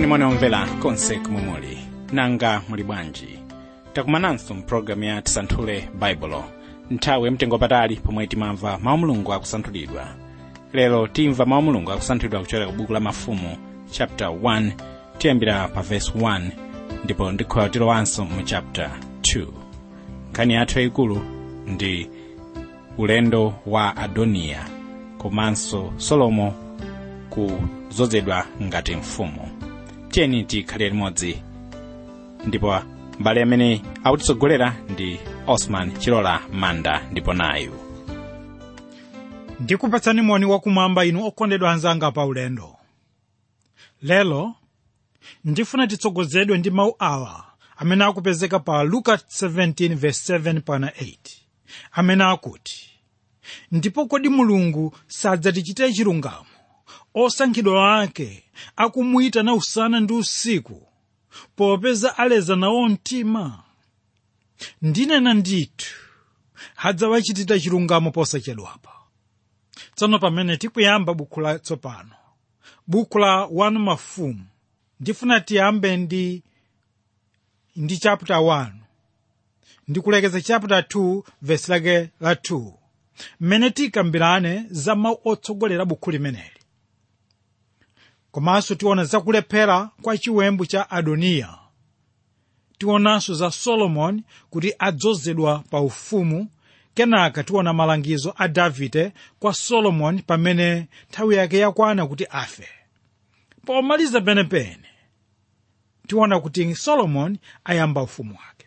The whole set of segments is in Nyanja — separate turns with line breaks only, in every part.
monimoni omvera konse kumwe muli nanga muli bwanji takumananso mpulogalamu ya tisanthule baibulo nthawi yamtengo patali pomwe timamva mawu mulungu akusanthulidwa lero timva mawu mulungu akusanthulidwa kuchokera ku buku la mafumu chapter 1 tiyambira pa verse 1 ndipo ndikhoya tilowanso mu chapter 2 nkhani yathu yayikulu ndi ulendo wa adoniya komanso solomo kuzozedwa ngati mfumu tiyeni tikhale limodzi ndipo mbale amene akutitsogolera ndi osman chilola manda ndipo nayu
ndikupatsani moni wakumwamba inu okondedwa anzanga pa ulendo lero ndifuna titsogozedwe ndi mawu awa amene akupezeka pa luka 17 verse 7 pana 8 amene akuti ndipo kodi mulungu sadzatichitira chilungamo osankhidwa ake akumuyitana usana ndi usiku popeza aleza nawo mtima ndinena ndithu adzawachitira chilungamo posachedwapa tsono pamene tikuyamba buku latsopano buku la 1 mafumu ndifuna tiyambe ndi ndi chapter 1 ndikulekeza chapter 2 verse lake la 2 mmene tikambirane za mawu otsogolera buku limeneli komanso tiona zakulephera kwa chiwembu cha adoniya tionanso za solomoni kuti adzozedwa pa ufumu kenaka tiona malangizo a davide kwa solomoni pamene nthawi yake yakwana kuti afe pomaliza penepene tiona kuti solomoni ayamba ufumu wake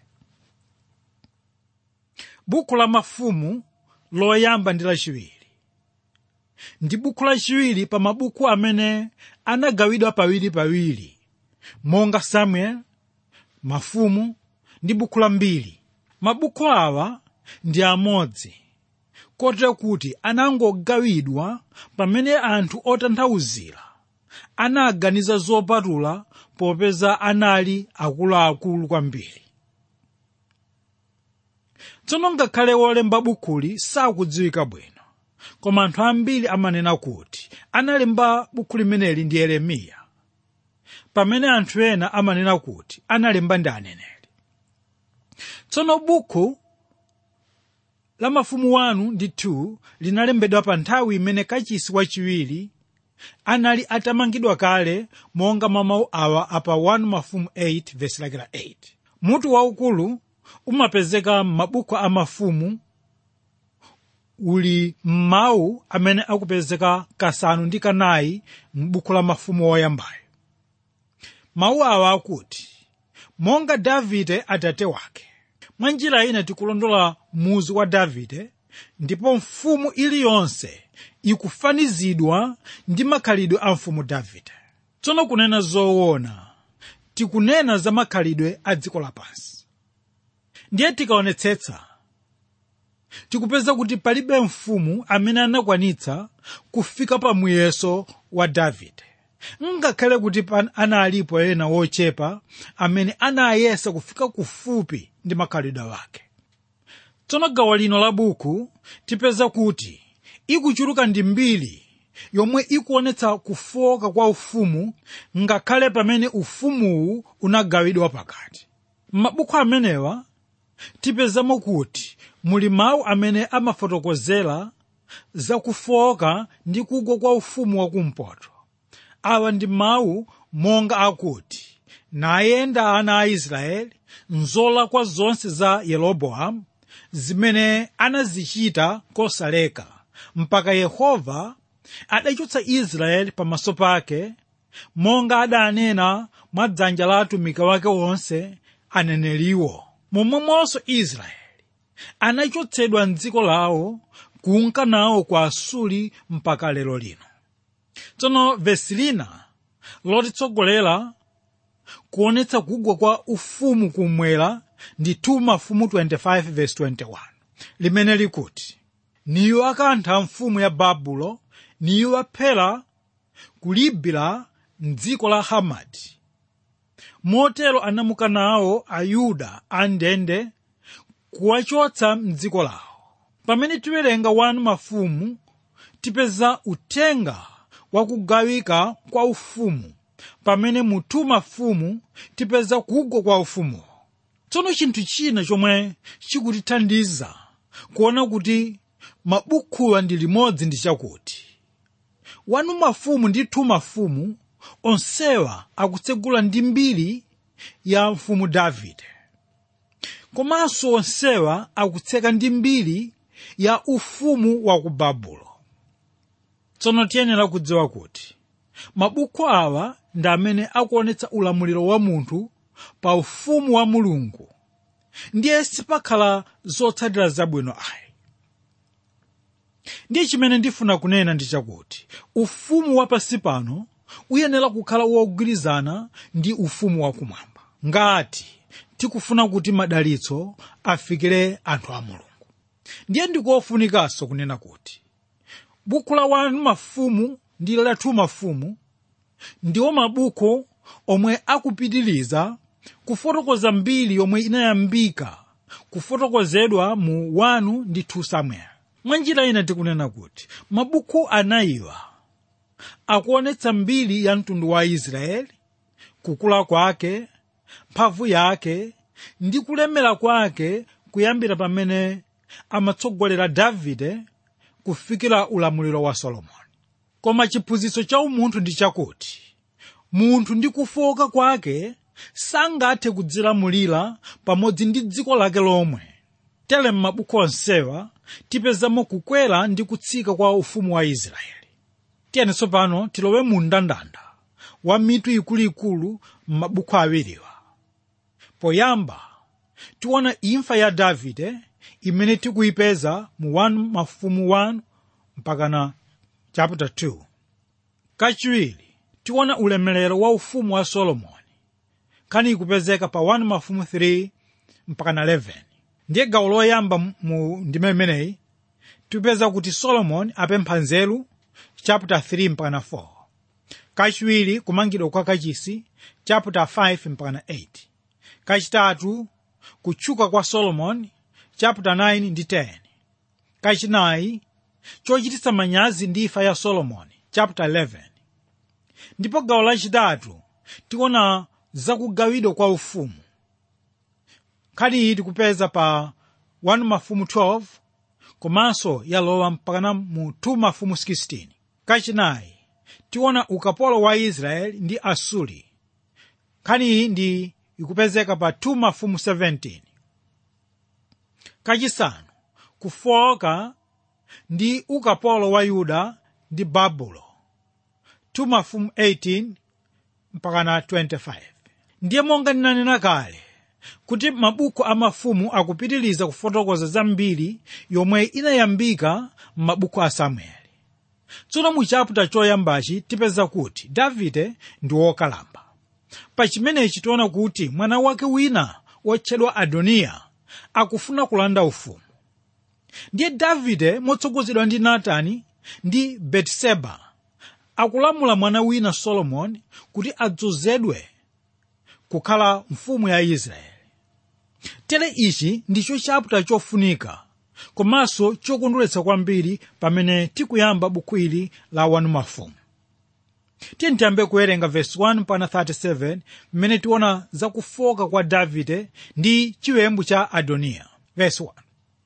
buku la mafumu loyamba ndi lachiwiri ndi buku lachiwiri pa mabuku amene anagawidwa pawiripawiri monga samuel mafumu ndi buku la mbiri mabuku awa ndi amodzi kotero kuti anangogawidwa pamene anthu otanthauzira anaganiza zopatula popeza anali akuluakulu kwambiri tsono ngakhale wolemba bukuli sakudziwika bwino koma anthu ambiri amanena kuti analemba buku limeneli ndi yeremiya pamene anthu ena amanena kuti analemba ndi aneneri tsono buku la mafumu 1 ndi 2 linalembedwa pa nthawi imene kachisi wachiwiri anali atamangidwa kale monga mwa mawu awa apa 1 mafumu 8 vesi lake la 8 mutu waukulu umapezeka m'mabuku a mafumu uli m'mawu amene akupezeka kasanu ndi kanayi m'buku la mafumu oyambayo mawu awa akuti monga davide atate wake mwa njira ina tikulondola muzu wa davide ndipo mfumu iliyonse ikufanizidwa ndi makhalidwe a mfumu davide tsono kunena zoona tikunena za makhalidwe a dziko lapansi ndiye tikaonetsetsa tikupeza kuti palibe mfumu amene anakwanitsa kufika pa muyeso wa davide ngakhale kuti analipo ena wochepa amene anayesa kufika kufupi ndi makhalidwe wake tsono gawo lino la buku tipeza kuti ikuchuluka ndi mbiri yomwe ikuonetsa kufoka kwa ufumu ngakhale pamene ufumuwu unagawidwa pakati m'mabuku amenewa tipezamo kuti muli mawu amene amafotokozera zakufoka ndi kugwa kwa ufumu wakumpoto awa ndi mawu monga akuti nayenda ana a israeli nzolakwa zonse za yeroboamu zimene anazichita kosaleka mpaka yehova adachotsa israeli pamaso pake monga adanena mwa dzanja la atumiki wake onse aneneriwo momwemonso israeli anachotsedwa mdziko lawo kunka nawo kwa asuli mpaka lero lino tsono vesi lina lotitsogolera kuonetsa kugwa kwa ufumu kumwera ndi 2 mafumu 25 verse 21 limene likuti niyo akantha mfumu ya babulo niyo aphera kulibira mdziko la hamati motero anamuka nawo ayuda andende kuwachotsa mdziko lawo pamene tiwerenga 1 mafumu tipeza uthenga wakugawika kwa ufumu pamene mu 2 mafumu tipeza kugwa kwa ufumuwo tsono chinthu china chomwe chikutithandiza kuona kuti mabukhuwa ndi limodzi ndi chakuti 1 mafumu ndi 2 mafumu onsewa akutsegula ndi mbiri ya mfumu davide komanso onsewa akutseka ndi mbiri ya ufumu wa ku babulo tsono tiyenera kudziwa kuti mabuku awa ndi amene akuonetsa ulamuliro wa munthu pa ufumu wa mulungu ndiye sipakhala zotsatira zabwino ayi ndiye chimene ndifuna kunena ndi chakuti ufumu wapansi pano uyenera kukhala wogwirizana ndi ufumu wakumwamba ngati tikufuna kuti madalitso afikire anthu a mulungu ndiye ndikofunikanso kunena kuti buku la 1 mafumu ndi la 2 mafumu ndiwo mabuku omwe akupitiriza kufotokoza mbiri yomwe inayambika kufotokozedwa mu 1 ndi 2 samuel mwa njira ina tikunena kuti mabuku anayiwa akuonetsa mbiri ya mtundu wa israeli kukula kwake mphamvu yake ndi kulemera kwake kuyambira pamene amatsogolera davide kufikira ulamuliro wa solomoni koma chiphunzitso cha umunthu ndi chakuti munthu ndi kufoka kwake sangathe kudzilamulira pamodzi ndi dziko lake lomwe tere m'mabuku onsewa tipezamo kukwera ndi kutsika kwa ufumu wa israeli tiyeni tsopano tilowe mu mndandanda wa mitu ikuluikulu m'mabuku awiriwa poyamba tiona imfa ya davide imene tikuyipeza mu 1 mafumu 1 mpakana chapter 2 kachiwiri tiona ulemerero wa ufumu wa solomoni nkhani ikupezeka pa 1 mafumu 3 mpakana 11 ndiye gawo loyamba mu ndime imeneyi tipeza kuti solomoni apempha nzeru chapter 3 mpakana 4 kachiwiri kumangidwa kwa kachisi chapter 5 mpakana 8 kachitatu kutchuka kwa solomoni chapter 9 ndi 10 kachinayi chochititsa manyazi ndi imfa ya solomoni chapter 11 ndipo gawo lachitatu tiona zakugawidwa kwa ufumu nkhani iyi tikupeza pa 1 mafumu 12 komanso yalowa mpakana mu 2 mafumu 16 kachinayi tiona ukapolo wa israeli ndi asuri nkhani iyi ndi ikupezeka pa 2 mafumu 17 kachisanu kufoka ndi ukapolo wa yuda ndi babulo 2 mafumu 18 mpakana 25 ndiye monga ndinanena kale kuti mabuku a mafumu akupitiriza kufotokoza zambiri yomwe inayambika m'mabuku a samueli tsono mu chaputa choyambachi tipeza kuti davide ndi wokalamba pa chimenechi tiona kuti mwana wake wina wotchedwa adoniya akufuna kulanda ufumu ndiye davide motsogozedwa ndi natani ndi betiseba akulamula mwana wina solomoni kuti adzozedwe kukhala mfumu ya israeli tere ichi ndicho chaputa chofunika komanso chokondweretsa kwambiri pamene tikuyamba buku ili la 1 mafumu tiye tiyambe kuwerenga vesi 1 mpaka 37 mmene tiona zakufoka kwa davide ndi chiwembu cha adoniya vesi 1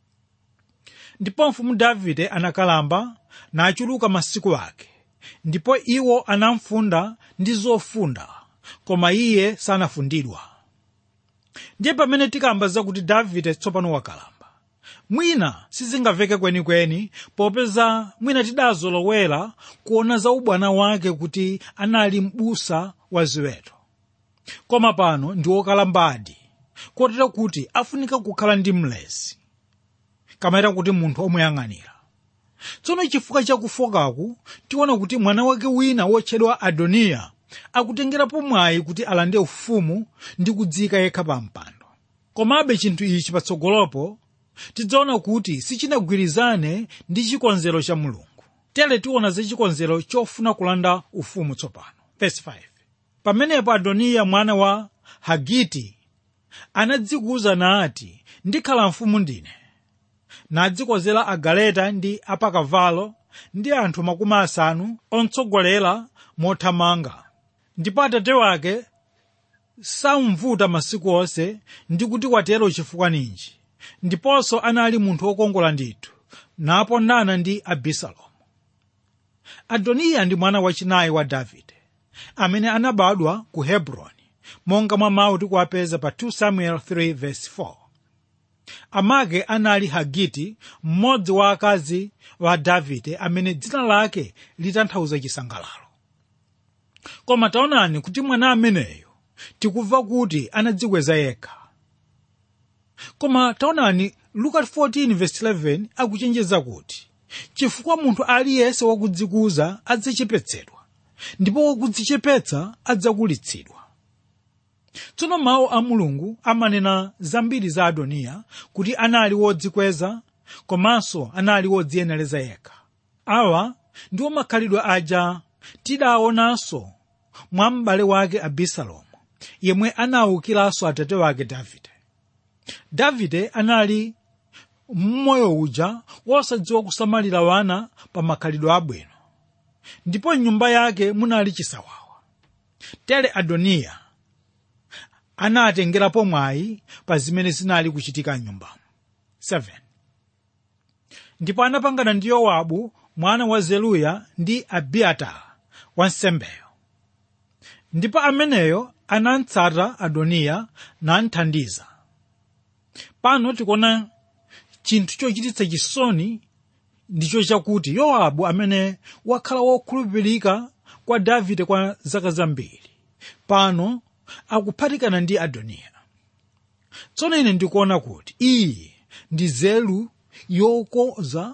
ndipo mfumu davide anakalamba nachuluka masiku ake ndipo iwo anamfunda ndi zofunda koma iye sanafundidwa ndiye pamene tikamba zakuti davide tsopano wakalamba mwina sizingamveke kwenikweni popeza mwina tidazolowera kuona za ubwana wake kuti anali m'busa wa ziweto koma pano ndi wokalambadi kotero kuti afunika kukhala ndi mlezi kamayita kuti munthu omuyang'anira tsono chifukwa chakufokaku tiona kuti mwana wake wina wotchedwa adoniya akutengerapo mwayi kuti alande ufumu ndi kudzika yekha pa mpando komabe chinthu ichi patsogolopo tidzaona kuti sichinagwirizane ndi chikonzero cha mulungu tere tiona za chikonzero chofuna kulanda ufumu tsopano Verse 5. pamenepo adoniya mwana wa hagiti anadzikuza nati ndikhala mfumu ndine nadzikozera agaleta ndi apakavalo ndi anthu makumi asanu ontsogolera mothamanga ndipo atate wake samvuta masiku onse ndi kuti watero chifukwa ninji ndiponso anali munthu wokongola ndithu napondana ndi abisalomu adoniya ndi mwana wachinayi wa davide amene anabadwa ku hebroni monga mwa mawu tikuwapeza pa 2 samuel 3 verse 4 amake anali hagiti mmodzi wa akazi wa davide amene dzina lake litanthauza chisangalalo koma taonani kuti mwana ameneyo tikumva kuti anadzikweza yekha koma taonani luka 14:11 akuchenjeza kuti chifukwa munthu aliyense wakudzikuza adzachepetsedwa ndipo wakudzichepetsa adzakulitsidwa tsono mawu a mulungu amanena zambiri za adoniya kuti anali wodzikweza komanso anali wodziyenereza yekha awa ndiwo makhalidwe aja tidaonanso mwa m'bale wake abisalomu yemwe anawukiranso atate wake davide davide anali mmoyo uja wosadziwa kusamalira wana pa makhalidwe abwino ndipo mnyumba yake munali chisawawa tere adoniya anatengerapo mwayi pa zimene zinali kuchitika mnyumbamo 7 ndipo anapangana ndi yowabu mwana wa zeruya ndi abiatara wansembeyo ndipo ameneyo anatsata adoniya namthandiza pano tikuona chinthu chochititsa chisoni ndicho chakuti yowabu amene wakhala wokhulupirika kwa davide kwa zaka zambiri pano akuphatikana ndi adoniya tsono ine ndikuona kuti iyi ndi nzeru yokoza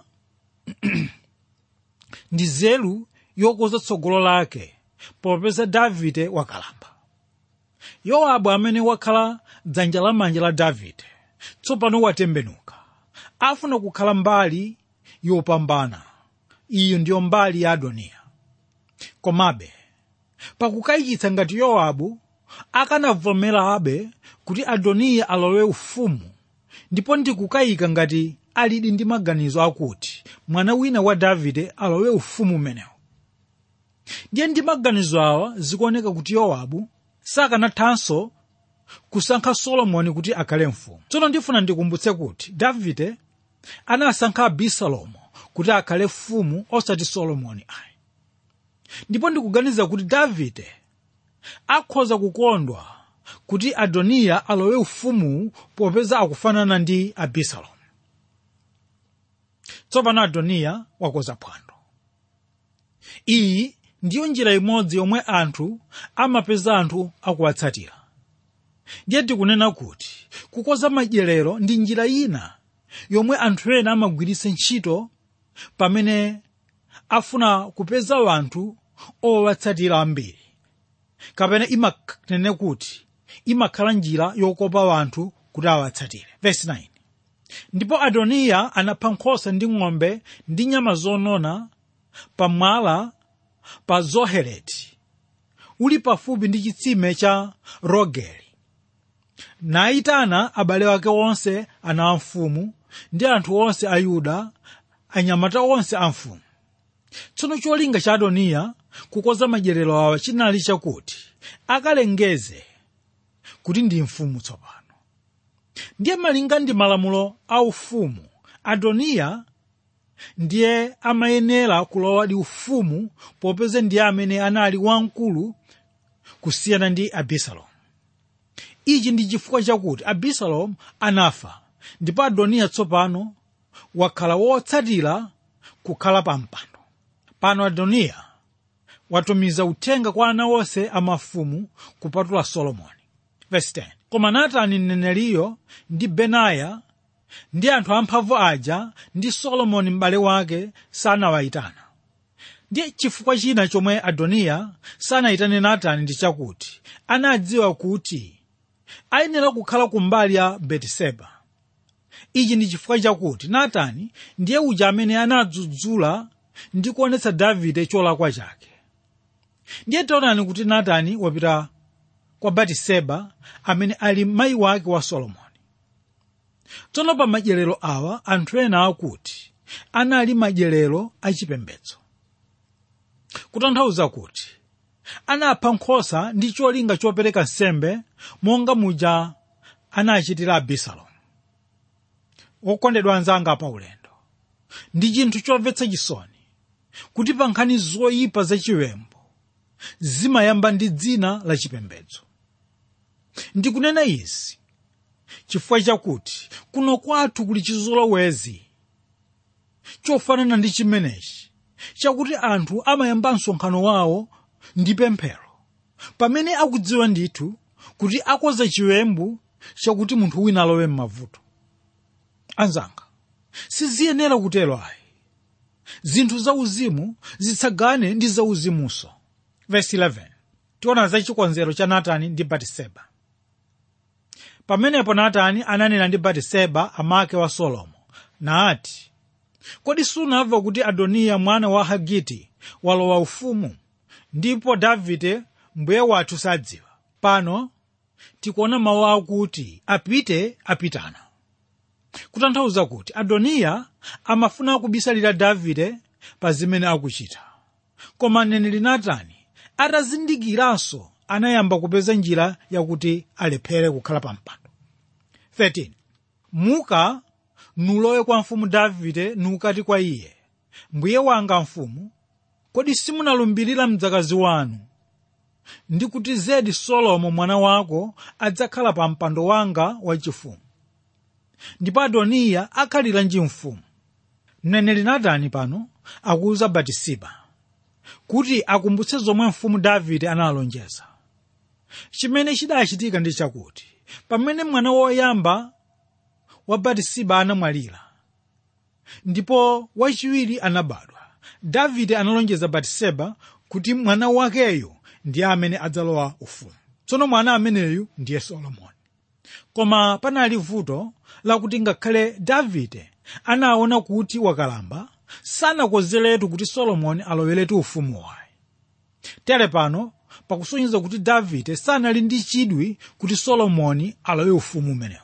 ndi nzeru yokoza tsogolo lake popeza davide wakalamba yowabu amene wakhala dzanja lamanja la davide tsopano watembenuka afuna kukhala mbali yopambana iyo ndiyo mbali ya adoniya komabe pakukayikitsa ngati yowabu akanavomerabe kuti adoniya alowe ufumu ndipo ndikukayika ngati alidi ndi maganizo akuti mwana wina wa davide alowe ufumu umenewu ndiye ndi maganizo awa zikuoneka kuti yowabu sakanathanso kusankha solomoni kuti akhale mfumu tsono ndifuna ndikumbutse kuti davide anasankha abisalomu kuti akhale mfumu osati solomoni ayi ndipo ndikuganiza kuti davide akhoza kukondwa kuti adoniya alowe ufumu popeza akufanana ndi abisalomu tsopano adoniya wakoza phwando iyi ndiyo njira imodzi yomwe anthu amapeza anthu akuwatsatira ndiye tikunena kuti kukoza madyerero ndi njira ina yomwe anthu ena amagwiritsa ntchito pamene afuna kupeza wanthu owatsatira ambiri kapena imanene kuti imakhala njira yokopa wanthu kuti awatsatire Verse 9 ndipo adoniya anapha nkhosa ndi ng'ombe ndi nyama zonona pamwala pa zoheleti uli pafupi ndi chitsime cha rogeli nayitana abale ake onse ana a mfumu ndi anthu onse a yuda anyamata onse a mfumu tsono cholinga cha adoniya kukoza madyerero awa chinali chakuti akalengeze kuti ndi mfumu tsopano ndiye malinga ndi malamulo a ufumu adoniya ndiye amayenera kulowa ndi ufumu popeza ndiye amene anali wamkulu kusiyana ndi abisalomu ichi ndi chifukwa chakuti abisalomu anafa ndipo adoniya tsopano wakhala wotsatira kukhala pa mpando pano adoniya watumiza uthenga kwa ana onse a mafumu kupatula solomoni Verse 10. koma natani mneneriyo ndi benaya ndi anthu amphamvu aja ndi solomoni m'bale wake sanawayitana ndiye chifukwa china chomwe adoniya sanayitane natani ndi chakuti anadziwa kuti ayenera kukhala kumbali ya betiseba ichi ndi chifukwa chakuti natani ndiye uja amene anadzudzula ndi kuonetsa davide cholakwa chake ndiye taonani kuti natani wapita kwa batiseba amene ali mayi wake wa solomoni tsono pa madyerero awa anthu ena akuti anali madyerero achipembedzo kutanthauza kuti anapha nkhosa ndi cholinga chopereka nsembe monga muja anachitira abisalomu okondedwa anzanga pa ulendo ndi chinthu chomvetsa chisoni kuti pa nkhani zoyipa zachiwembu zimayamba ndi dzina la chipembedzo ndikunena izi chifukwa chakuti kuno kwathu kuli chizolowezi chofanana ndi chimenechi chakuti anthu amayamba msonkhano wawo ndi pemphero pamene akudziwa ndithu kuti akoza chiwembu chakuti munthu wina alowe m'mavuto anzanga siziyenera kutero ayi zinthu zauzimu zitsagane ndi zauzimunso verse 11 tiona za chikonzero cha natani ndi batiseba pamenepo natani ananena ndi batiseba amake wa solomo naati kodi sunamva kuti adoniya mwana wa hagiti walowa ufumu ndipo davide mbuye wathu sadziwa pano tikuona mawu akuti apite apitana kutanthauza kuti adoniya amafuna kubisalira davide pa zimene akuchita koma mneneri natani atazindikiranso anayamba kupeza njira yakuti alephere kukhala pa mpando 13 muka nulowe kwa mfumu davide nukati kwa iye mbuye wanga mfumu kodi simunalumbirira mdzakazi wanu ndi kuti zedi solomo mwana wako adzakhala pa mpando wanga wachifumu ndipo adoniya akhaliranji mfumu mneneri natani pano akuwuza batisiba kuti akumbutse zomwe mfumu davide analonjeza chimene chidachitika ndi chakuti pamene mwana woyamba wa batisiba anamwalira ndipo wachiwiri anabadwa davide analonjeza batiseba kuti mwana wakeyo ndiye amene adzalowa ufumu tsono mwana ameneyu ndiye solomoni koma panali vuto lakuti ngakhale davide anaona kuti wakalamba sanakonzeretu kuti solomoni aloweretu ufumu wayi tere pano pakusonyeza kuti davide sanali ndi chidwi kuti solomoni alowe ufumu umenewu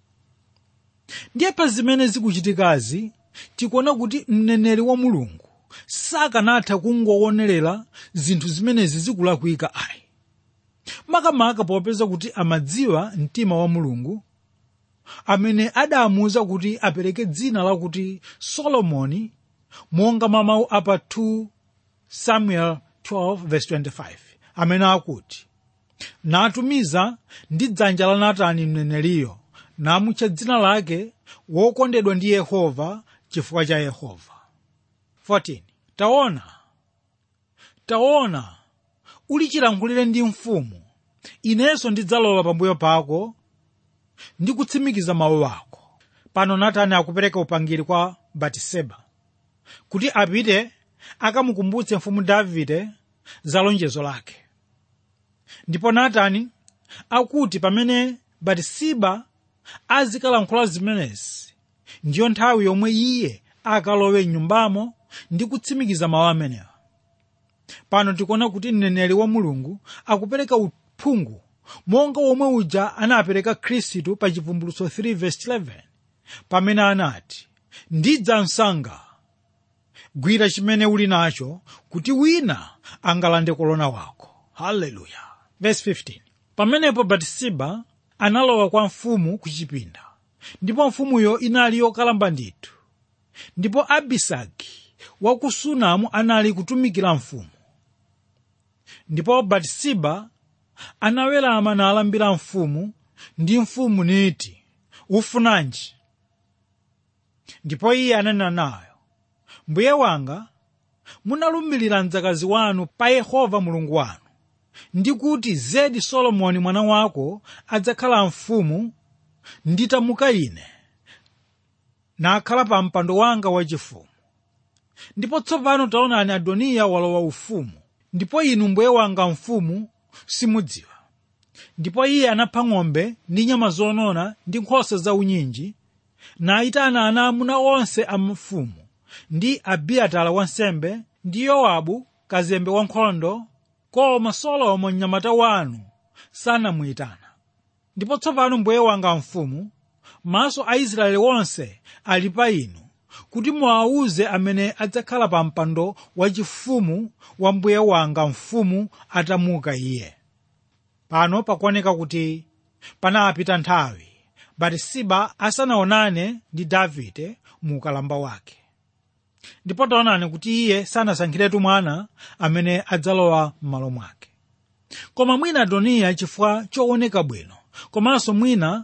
ndiye pa zimene zikuchitikazi tikuona kuti mneneri wa mulungu sakanatha kungowonerera zinthu zimenezi zikulakwika ayi makamaka popeza kuti amadziwa mtima wa mulungu amene adamuwuza kuti apereke dzina lakuti solomoni monga mwa mawu apa 2 samuel 12:25 amene akuti natumiza ndi dzanja la natani mneneriyo namutcha dzina lake wokondedwa ndi yehova chifukwa cha yehova 14 taona taona ulichilankhulire ndi mfumu inenso ndidzalowa pambuyo pako ndi kutsimikiza mawu ako pano natani akupereka upangiri kwa batiseba kuti apite akamukumbutse mfumu davide za lonjezo lake ndipo natani akuti pamene batisiba azikalankhula zimenezi ndiyo nthawi yomwe iye akalowe mnyumbamo ndi kutsimikiza mawu amenewa pano tikuona kuti mneneri wa mulungu akupereka uphungu monga womwe uja anapereka khristu pa chivumbulutso 3:11 pamene anati ndidza msanga gwira chimene uli nacho kuti wina angalande kolona wako haleluya verse 15 pamenepo batisiba analowa kwa mfumu ku chipinda ndipo mfumuyo inali yokalamba ndithu ndipo abisagi wa ku sunamu anali kutumikira mfumu ndipo batisiba anawerama nalambira mfumu ndi mfumu niti ufunanji ndipo iye ananena nayo mbuye wanga munalumbirira mdzakazi wanu pa yehova mulungu wanu ndi kuti zedi solomoni mwana wako adzakhala mfumu nditamuka ine nakhala pa mpando wanga wachifumu ndipo tsopano taonani adoniya walowa ufumu ndipo inu mbuye wanga mfumu simudziwa ndipo iye anapha ng'ombe ndi nyama zonona ndi nkhosa zaunyinji nayitana ana amuna onse a mfumu ndi abiatara wansembe ndi yowabu kazembe wankhondo koma solomo mnyamata wanu sanamuyitana ndipo tsopano mbuye wanga mfumu maso a israeli wonse ali pa inu kuti muwawuze amene adzakhala pa mpando wachifumu wa mbuye wanga mfumu atamuka iye pano pakuoneka kuti panapita nthawi batisiba asanaonane ndi davide mu ukalamba wake ndipo taonani kuti iye sanasankhiretu mwana amene adzalowa m'malo mwake koma mwina adoniya chifukwa chooneka bwino komanso mwina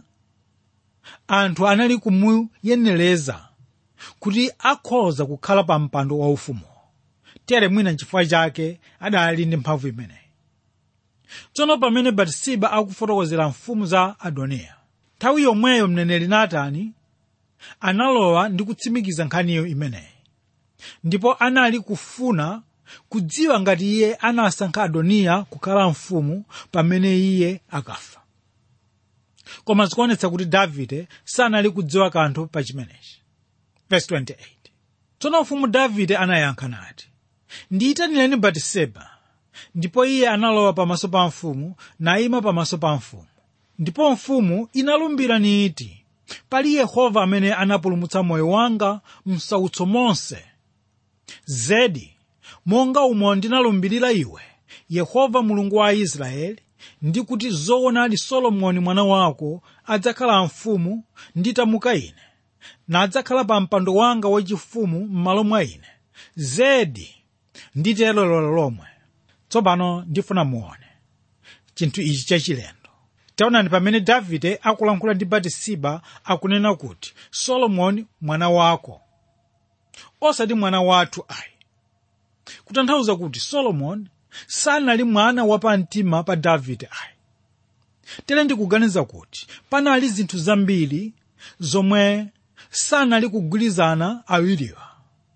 anthu anali kumuyenereza kuti akhoza kukhala pa mpando waufumu tere mwina nchifukwa chake adali ndi mphamvu imeneyi tsono pamene batisiba akufotokozera mfumu za adoniya nthawi yomweyo mneneri natani analowa ndi kutsimikiza nkhaniyo imeneyi ndipo anali kufuna kudziwa ngati iye anasankha adoniya kukhala mfumu pamene iye akafa koma zikuonetsa kuti davide sanali kudziwa kanthu pa chimenechi verse 28 tsono mfumu davide anayankha nati ndiyitanireni batiseba ndipo iye analowa pamaso pa mfumu nayima pamaso pa mfumu ndipo mfumu inalumbira niti pali yehova amene anapulumutsa moyo wanga msautso monse zedi monga umo ndinalumbirira iwe yehova mulungu wa israeli ndi kuti zoonadi solomoni mwana wako adzakhala mfumu nditamuka ine nadzakhala pa mpando wanga wachifumu m'malo mwa ine zedi nditero lero lomwe tsopano ndifuna muone chinthu ichi chachilendo taonani pamene davide akulankhula ndi batisiba akunena kuti solomoni mwana wako osati mwana wathu ayi kutanthauza kuti solomoni sanali mwana wapamtima pa davide ayi tere ndikuganiza kuti panali zinthu zambiri zomwe sanali kugwirizana awiriwa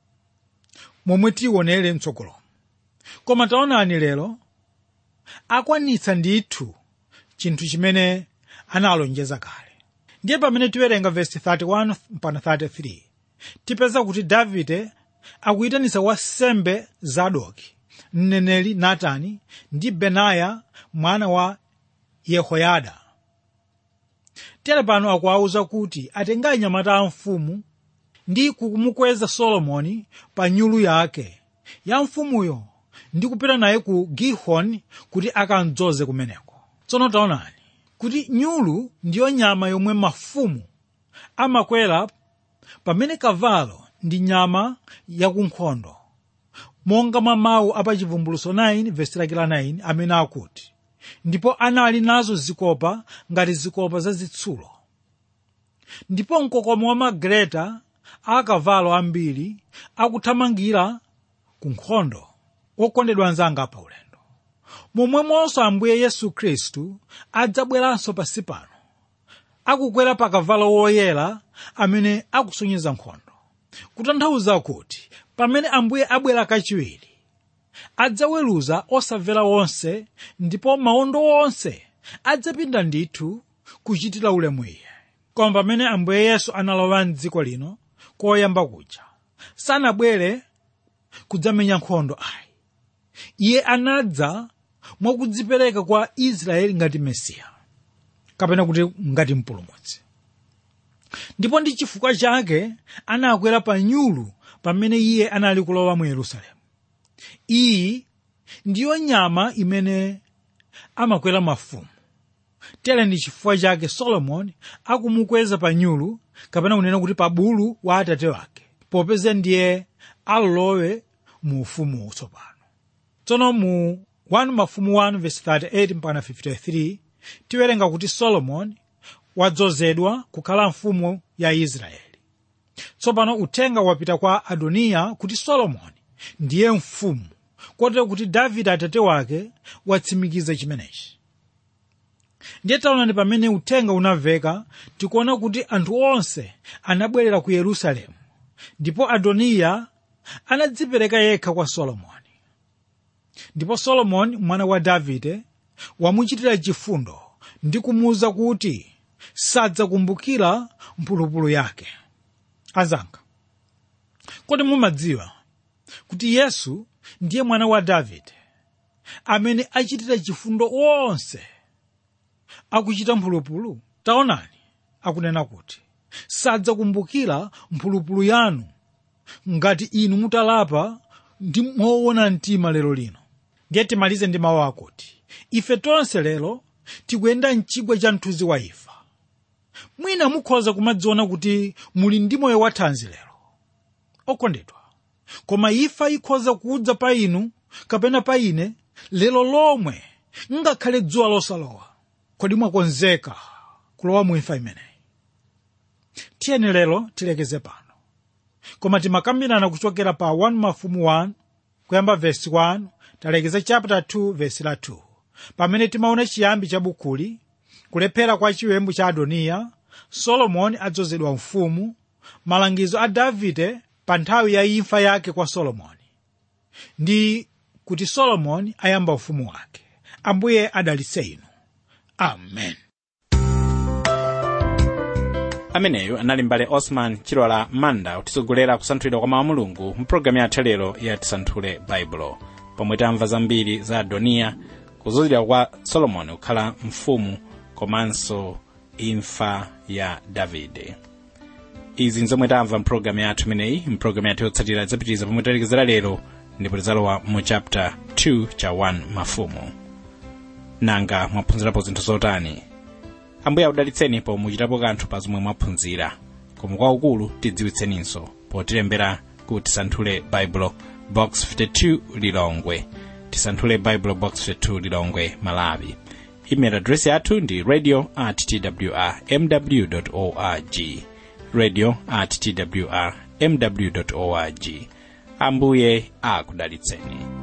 momwe tionere mtsogolomo koma taonani lero akwanitsa ndithu chinthu chimene analonjeza kale ndiye pamene tiwerenga vesi 31 mpaka 33 tipeza kuti davide akuyitanitsa wansembe zadoki mneneri natani ndi benaya mwana wa yehoyada tere pano akuwawuza kuti atenga anyamata a mfumu ndi kumukweza solomoni pa nyulu yake ya mfumuyo ndi kupita naye ku gihoni kuti akamdzoze kumeneko tsono taonani kuti nyulu ndiyo nyama yomwe mafumu amakwera pamene kavalo ndi nyama yakunkhondo monga mwa mawu apachivumbuluso 9 vesi lake la 9 amene akuti ndipo anali nazo zikopa ngati zikopa zazitsulo ndipo mkokomo wa magreta akavalo ambiri akuthamangira ku nkhondo okondedwa anzanga pa ulendo momwemonso ambuye yesu khristu adzabweranso pansi pano akukwera pa kavalo woyera amene akusonyeza nkhondo kutanthauza kuti pamene ambuye abwera kachiwiri adzaweruza osamvera wonse ndipo mawondo onse adzapinda ndithu kuchitira ulemu iye koma pamene ambuye yesu analowa mdziko lino koyamba kuja sanabwere kudzamenya nkhondo ayi iye anadza mwakudzipereka kwa israeli ngati mesiya kapena kuti ngati mpulumutsi ndipo ndi chifukwa chake anakwera pa nyulu pamene iye anali kulowa mu yerusalemu iyi ndiyo nyama imene amakwera mafumu tere ndi chifukwa chake solomoni akumukweza pa nyulu kapena kunena kuti pa bulu wa atate wake popeza ndiye alowe mu ufumu utsopano tsono mu 1 mafumu 1 verse 38 mpaka 53 tiwerenga kuti solomoni wadzozedwa kukhala mfumu ya israeli tsopano uthenga wapita kwa adoniya kuti solomoni ndiye mfumu kotero kuti davide atate wake watsimikiza chimenechi ndiye taonani pamene uthenga unamveka tikuona kuti anthu onse anabwerera ku yerusalemu ndipo adoniya anadzipereka yekha kwa solomoni ndipo solomoni mwana wa davide wamuchitira chifundo ndi kumuwuza kuti sadzakumbukira mphulupulu yake azanga kodi mumadziwa kuti yesu ndiye mwana wa davide amene achitira chifundo onse akuchita mphulupulu taonani akunena kuti sadzakumbukira mphulupulu yanu ngati inu mutalapa ndi moona mtima lero lino ndiye timalize ndi mawu akuti ife tonse lero tikuyenda mchigwa cha mthunzi wa imfa mwina mukhoza kumadziona kuti muli ndi moyo wathanzi lero okondedwa koma imfa ikhoza kudza pa inu kapena pa ine lero lomwe ngakhale dzuwa losalowa kodi mwakonzeka kulowa mu imfa imeneyi tiyeni lero tilekeze pano koma timakambirana kuchokera pa 1 mafumu 1 kuyamba vesi 1 talekeza chapter 2 vesi la 2 pamene timaona chiyambi cha bukuli kulephera kwa chiwembu cha adoniya solomoni adzozedwa mfumu malangizo a davide pa nthawi ya imfa yake kwa solomoni ndi kuti solomoni ayamba ufumu wake ambuye adalitse inu amen
ameneyu anali mbale osman chilola manda kutisogolera kusanthulidwa kwa mawu a mulungu mu pologalamu yathu lero ya tisanthule baibulo pomwe tamva zambiri za adoniya kuzunzidwa kwa solomoni kukhala mfumu komanso imfa ya davide izi nzomwe tamva mpulogalamu yathu imeneyi mpulogalamu yathu yotsatira idzapitiriza pomwe talekezera lero ndipo tidzalowa mu chapter 2 cha 1 mafumu nanga mwaphunzirapo zinthu zotani ambuye akudalitseni po muchitapo kanthu pa zomwe mwaphunzira koma kwaukulu tidziwitseninso potilembera ku tisanthule baibulo box 52 lilongwe tisanthule baibulo box 52 lilongwe malawi email address yathu ndi radio at twr mw org radio at twr mw org ambuye akudalitseni